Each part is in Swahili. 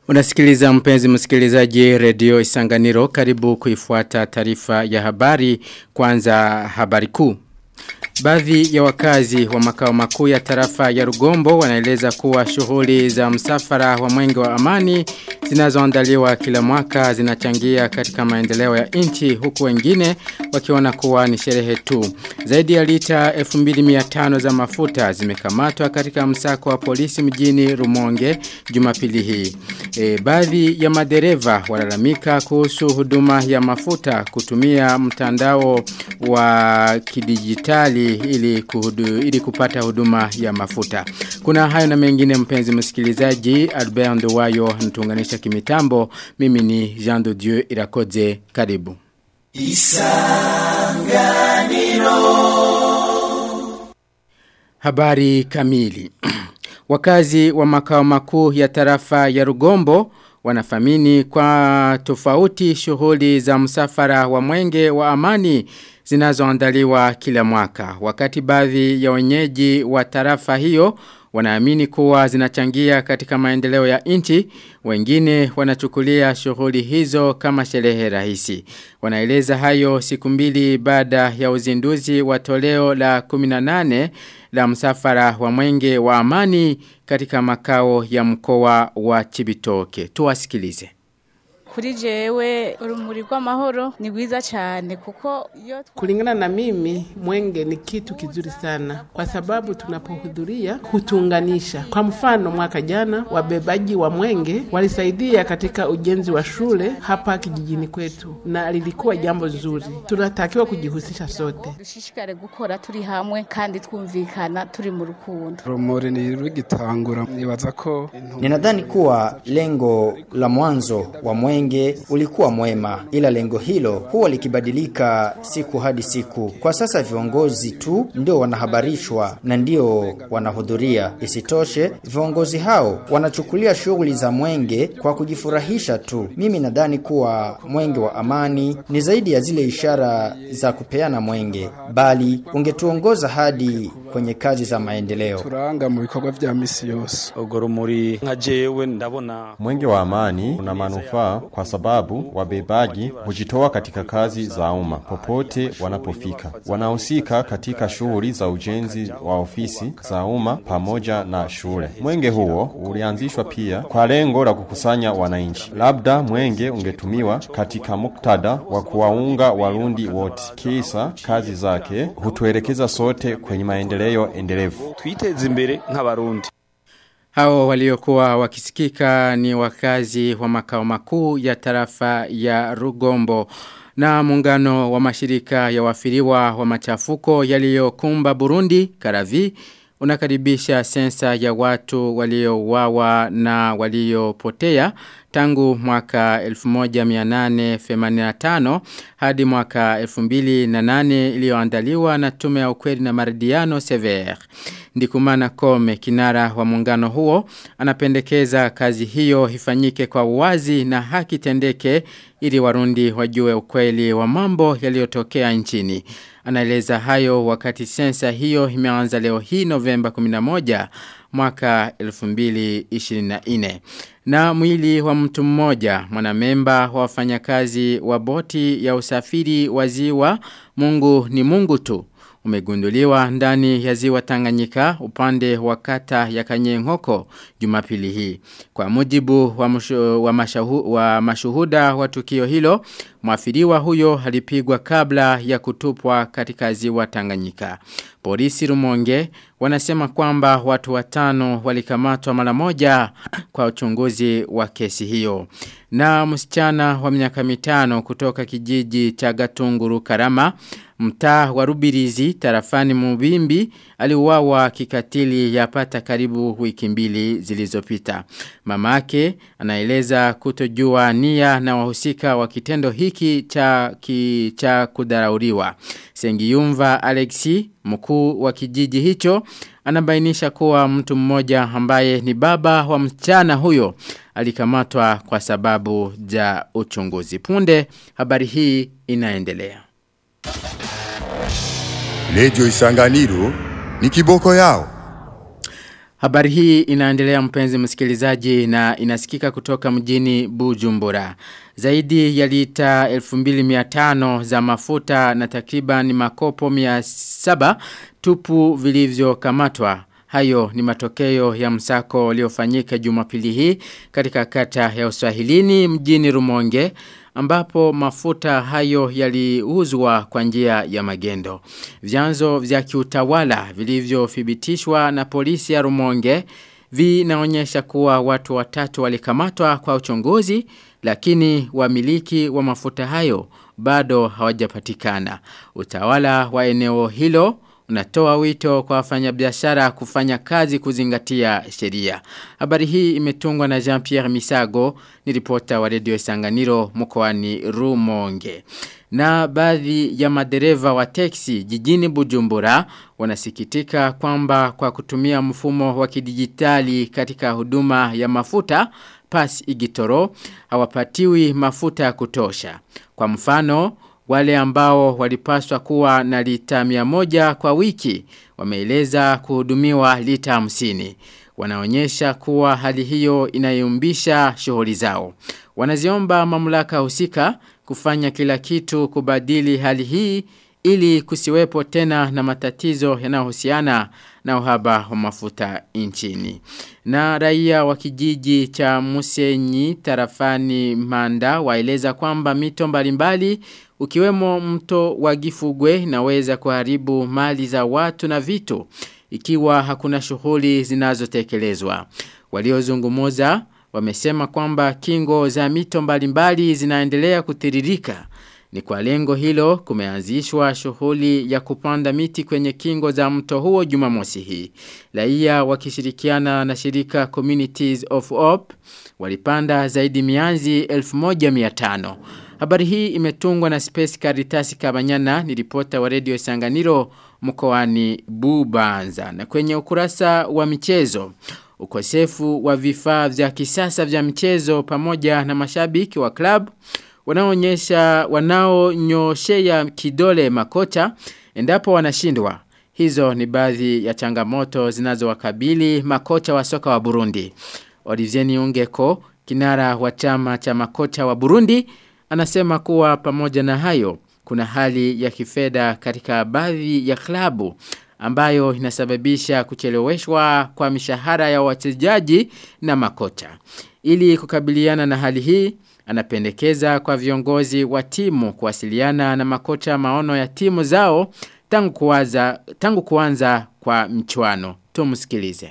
Unasikiliza mpenzi msikilizaji redio Isanganiro karibu kuifuata taarifa ya habari kwanza habari kuu. Baadhi ya wakazi wa makao makuu ya tarafa ya Rugombo wanaeleza kuwa shughuli za msafara wa mwenge wa amani zinazoandaliwa kila mwaka zinachangia katika maendeleo ya nchi huku wengine wakiona kuwa ni sherehe tu. Zaidi ya lita 2500 za mafuta zimekamatwa katika msako wa polisi mjini Rumonge Jumapili hii. E, baadhi ya madereva walalamika kuhusu huduma ya mafuta kutumia mtandao wa kidijitali ili, kuhudu, ili kupata huduma ya mafuta. Kuna hayo na mengine mpenzi msikilizaji Albert Ndowayo ntunganisha kimitambo. Mimi ni Jean de Dieu Irakoze karibu. Isanganiro Habari kamili Wakazi wa makao makuu ya tarafa ya Rugombo wanafamini kwa tofauti shughuli za msafara wa mwenge wa amani zinazoandaliwa kila mwaka. Wakati baadhi ya wenyeji wa tarafa hiyo wanaamini kuwa zinachangia katika maendeleo ya nchi, wengine wanachukulia shughuli hizo kama sherehe rahisi. Wanaeleza hayo siku mbili baada ya uzinduzi wa toleo la 18 la msafara wa mwenge wa amani katika makao ya mkoa wa Chibitoke. Tuwasikilize kuri jewe urumuri rw'amahoro ni rwiza cyane kuko iyo kulingana na mimi mwenge ni kitu kizuri sana kwa sababu tunapohudhuria hutunganisha. Kwa mfano, mwaka jana wabebaji wa mwenge walisaidia katika ujenzi wa shule hapa kijijini kwetu, na lilikuwa jambo zuri. Tunatakiwa kujihusisha sote, dushishikare gukora turi hamwe kandi twumvikana turi mu rukundo. Rumuri ni rugitangura nibaza ko ninadhani kuwa lengo la mwanzo wa mwenge mwenge ulikuwa mwema, ila lengo hilo huwa likibadilika siku hadi siku. Kwa sasa viongozi tu ndio wanahabarishwa na ndio wanahudhuria. Isitoshe, viongozi hao wanachukulia shughuli za mwenge kwa kujifurahisha tu. Mimi nadhani kuwa mwenge wa amani ni zaidi ya zile ishara za kupeana mwenge, bali ungetuongoza hadi kwenye kazi za maendeleo. turanga mu bikorwa vya misi yose urwo rumuri nka jewe ndabona Mwenge wa amani una manufaa kwa sababu wabebaji hujitoa katika kazi za umma popote wanapofika. Wanahusika katika shughuli za ujenzi wa ofisi za umma pamoja na shule. Mwenge huo ulianzishwa pia kwa lengo la kukusanya wananchi. Labda mwenge ungetumiwa katika muktadha wa kuwaunga Warundi wote, kisa kazi zake hutuelekeza sote kwenye maendeleo endelevu. twiteze imbere nk'abarundi Hao waliokuwa wakisikika ni wakazi wa makao makuu ya tarafa ya Rugombo na muungano wa mashirika ya wafiriwa wa machafuko yaliyokumba Burundi Karavi unakaribisha sensa ya watu waliouawa na waliopotea tangu mwaka 1885 hadi mwaka 2008 iliyoandaliwa na tume ya ukweli na maridiano Sever. Ndikumana Kome kinara wa muungano huo anapendekeza kazi hiyo ifanyike kwa uwazi na haki tendeke ili warundi wajue ukweli wa mambo yaliyotokea nchini. Anaeleza hayo wakati sensa hiyo imeanza leo hii Novemba 11 mwaka 2024. Na mwili wa mtu mmoja mwanamemba wa wafanyakazi wa boti ya usafiri wa ziwa Mungu ni Mungu tu umegunduliwa ndani ya ziwa Tanganyika upande wa kata ya Kanyenkoko Jumapili hii. Kwa mujibu wa, mushu, wa, mashahu, wa mashuhuda wa tukio hilo, mwafiriwa huyo alipigwa kabla ya kutupwa katika ziwa Tanganyika. Polisi Rumonge wanasema kwamba watu watano walikamatwa mara moja kwa uchunguzi wa kesi hiyo. Na msichana wa miaka mitano kutoka kijiji cha Gatunguru Karama mtaa wa Rubirizi tarafani Mubimbi aliuawa kikatili yapata karibu wiki mbili zilizopita. Mamake anaeleza kutojua nia na wahusika wa kitendo hiki cha ki, cha kudarauriwa. Sengiyumva Alexi mkuu wa kijiji hicho anabainisha kuwa mtu mmoja ambaye ni baba wa msichana huyo alikamatwa kwa sababu za uchunguzi. Punde habari hii inaendelea. Redio Isanganiro ni kiboko yao. Habari hii inaendelea mpenzi msikilizaji na inasikika kutoka mjini Bujumbura. Zaidi ya lita 2500 za mafuta na takriban makopo 700 tupu vilivyokamatwa. Hayo ni matokeo ya msako uliofanyika Jumapili hii katika kata ya Uswahilini mjini Rumonge ambapo mafuta hayo yaliuzwa kwa njia ya magendo. Vyanzo vya kiutawala vilivyothibitishwa na polisi ya Rumonge vinaonyesha kuwa watu watatu walikamatwa kwa uchunguzi lakini wamiliki wa mafuta hayo bado hawajapatikana. Utawala wa eneo hilo unatoa wito kwa wafanyabiashara kufanya kazi kuzingatia sheria. Habari hii imetungwa na Jean-Pierre Misago, ni ripota wa Radio Sanganiro mkoani Rumonge. Na baadhi ya madereva wa teksi jijini Bujumbura wanasikitika kwamba kwa kutumia mfumo wa kidijitali katika huduma ya mafuta pas igitoro hawapatiwi mafuta ya kutosha. Kwa mfano, wale ambao walipaswa kuwa na lita miamoja kwa wiki wameeleza kuhudumiwa lita hamsini. Wanaonyesha kuwa hali hiyo inayumbisha shughuli zao. Wanaziomba mamlaka husika kufanya kila kitu kubadili hali hii ili kusiwepo tena na matatizo yanayohusiana na uhaba wa mafuta nchini. Na raia wa kijiji cha Musenyi tarafani Manda waeleza kwamba mito mbalimbali ukiwemo mto wa Gifugwe inaweza kuharibu mali za watu na vitu ikiwa hakuna shughuli zinazotekelezwa. Waliozungumuza wamesema kwamba kingo za mito mbalimbali zinaendelea kutiririka. Ni kwa lengo hilo kumeanzishwa shughuli ya kupanda miti kwenye kingo za mto huo Jumamosi hii. Raia wakishirikiana na shirika Communities of Hope walipanda zaidi mianzi 1500. Habari hii imetungwa na Space Caritas Kabanyana ni ripota wa Radio Sanganiro mkoani Bubanza. Na kwenye ukurasa wa michezo ukosefu wa vifaa vya kisasa vya michezo pamoja na mashabiki wa klabu wanaonyesha wanaonyoshea kidole makocha endapo wanashindwa. Hizo ni baadhi ya changamoto zinazowakabili makocha wa soka wa Burundi. Olivier Niungeko, kinara wa chama cha makocha wa Burundi, anasema kuwa pamoja na hayo kuna hali ya kifedha katika baadhi ya klabu ambayo inasababisha kucheleweshwa kwa mishahara ya wachezaji na makocha. Ili kukabiliana na hali hii, anapendekeza kwa viongozi wa timu kuwasiliana na makocha maono ya timu zao tangu kuanza tangu kuanza kwa mchuano. Tumsikilize.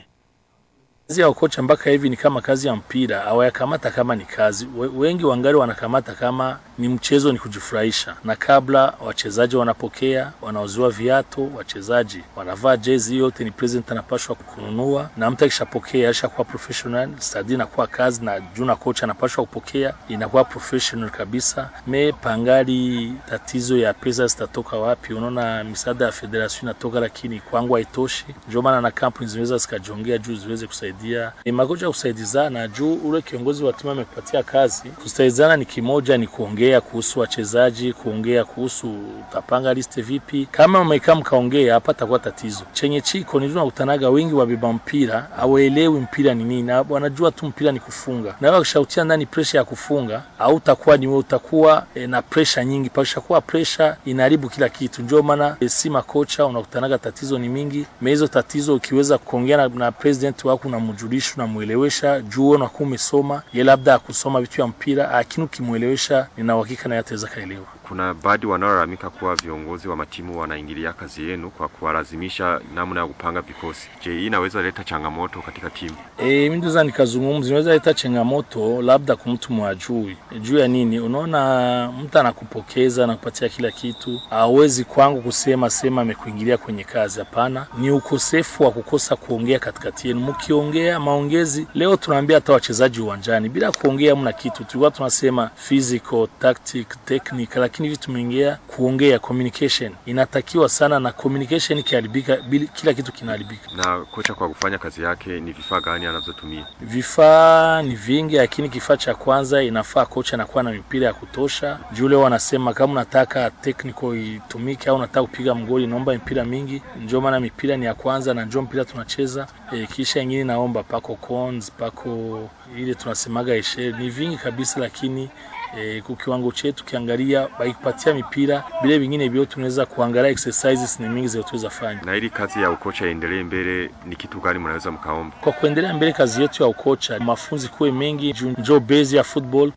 Kazi ya kocha mpaka hivi ni kama kazi ya mpira, hawayakamata kama ni kazi. We, wengi wangali wanakamata kama ni mchezo, ni kujifurahisha. Na kabla wachezaji wanapokea, wanauziwa viatu, wachezaji wanavaa jezi, yote ni president anapashwa kununua, na mtu akishapokea alishakuwa professional, stadi inakuwa kazi, na juu na kocha anapashwa kupokea, inakuwa professional kabisa. Me pangali tatizo ya pesa zitatoka wapi? Unaona misaada ya federation inatoka, lakini kwangu haitoshi. Ndio maana na kampuni zinaweza zikajongea juu ziweze kusaidia kusaidia ni makocha kusaidizana juu ule kiongozi wa timu amekupatia kazi kusaidizana ni kimoja ni kuongea kuhusu wachezaji kuongea kuhusu utapanga liste vipi kama mmekaa mkaongea hapa takuwa tatizo chenye chiko ni tunakutanaga wengi wabeba mpira hawaelewi mpira ni nini wanajua tu mpira ni kufunga na wewe ukishautia ndani pressure ya kufunga au utakuwa ni wewe utakuwa e, na pressure nyingi pakisha kuwa pressure inaharibu kila kitu ndio maana e, si makocha unakutanaga tatizo ni mingi mehizo tatizo ukiweza kuongea na, na president wako na unamjulisha unamwelewesha juu unakuwa umesoma ye labda akusoma vitu ya mpira lakini ukimwelewesha nina uhakika naye ataweza kaelewa kuna baadhi wanaolalamika kuwa viongozi wa matimu wanaingilia kazi yenu kwa kuwalazimisha namna ya kupanga vikosi. Je, hii inaweza leta changamoto katika timu? E, mimi ndio nikazungumza, inaweza leta changamoto labda kwa mtu mwajui. Juu ya nini? Unaona mtu anakupokeza anakupatia kila kitu, hawezi kwangu kusema sema amekuingilia kwenye kazi. Hapana, ni ukosefu wa kukosa kuongea katikati yenu. Mkiongea maongezi, leo tunaambia hata wachezaji uwanjani, bila kuongea mna kitu. Tulikuwa tunasema physical, tactic, technical lakini hivi tumeingia kuongea communication inatakiwa sana na communication ikiharibika kila kitu kinaharibika na kocha kwa kufanya kazi yake ni vifaa gani anazotumia vifaa ni vingi lakini kifaa cha kwanza inafaa kocha anakuwa na mipira ya kutosha jule wanasema kama unataka technical itumike au unataka kupiga mgoli naomba mipira mingi njo maana mipira ni ya kwanza na njo mpira tunacheza e, kisha ingine naomba pako cons pako ile tunasemaga eshe ni vingi kabisa lakini e, kwa kiwango chetu kiangalia baikupatia mipira vile vingine vyote tunaweza kuangalia exercises ni mingi zinazoweza fanya na ili kazi ya ukocha iendelee mbele ni kitu gani mnaweza mkaomba kwa kuendelea mbele kazi yetu ya ukocha mafunzi kuwe mengi njo base ya football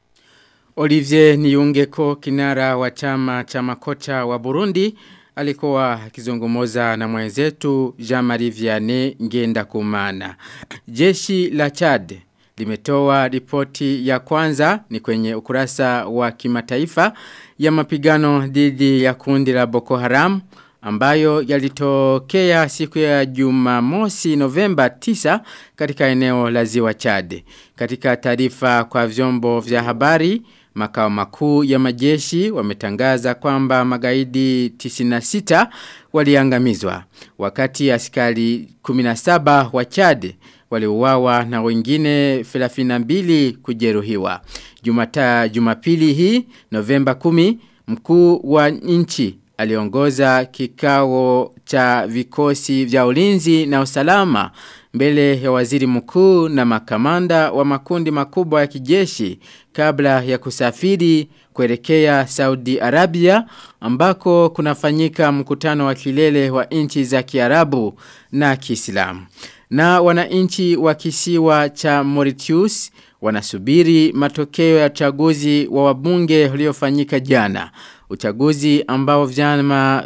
Olivier Niungeko kinara wa chama cha makocha wa Burundi alikuwa akizungumza na mwenzetu Jean-Marie Vianney Ngenda Kumana. Jeshi la Chad limetoa ripoti ya kwanza ni kwenye ukurasa wa kimataifa ya mapigano dhidi ya kundi la Boko Haram ambayo yalitokea siku ya Jumamosi Novemba 9 katika eneo la Ziwa Chad. Katika taarifa kwa vyombo vya habari Makao makuu ya majeshi wametangaza kwamba magaidi 96 waliangamizwa wakati askari 17 wa Chad waliuawa na wengine 32 kujeruhiwa. Jumata Jumapili hii Novemba 10 mkuu wa nchi aliongoza kikao cha vikosi vya ulinzi na usalama mbele ya waziri mkuu na makamanda wa makundi makubwa ya kijeshi kabla ya kusafiri kuelekea Saudi Arabia ambako kunafanyika mkutano wa kilele wa nchi za Kiarabu na Kiislamu. Na wananchi wa kisiwa cha Mauritius wanasubiri matokeo ya uchaguzi wa wabunge uliofanyika jana. Uchaguzi ambao vyama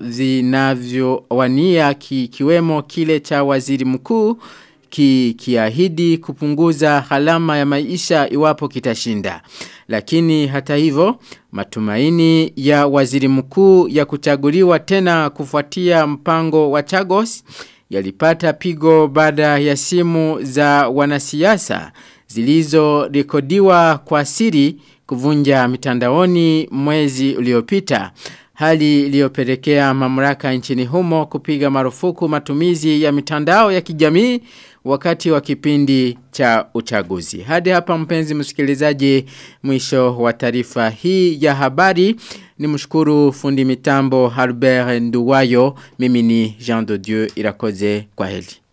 vinavyowania kikiwemo kile cha waziri mkuu ki, kiahidi kupunguza halama ya maisha iwapo kitashinda. Lakini hata hivyo matumaini ya waziri mkuu ya kuchaguliwa tena kufuatia mpango wa Chagos yalipata pigo baada ya simu za wanasiasa zilizorekodiwa kwa siri kuvunja mitandaoni mwezi uliopita hali iliyopelekea mamlaka nchini humo kupiga marufuku matumizi ya mitandao ya kijamii wakati wa kipindi cha uchaguzi. Hadi hapa mpenzi msikilizaji mwisho wa taarifa hii ya habari ni mshukuru fundi mitambo Albert Nduwayo mimi ni Jean de Dieu irakoze kwa heli.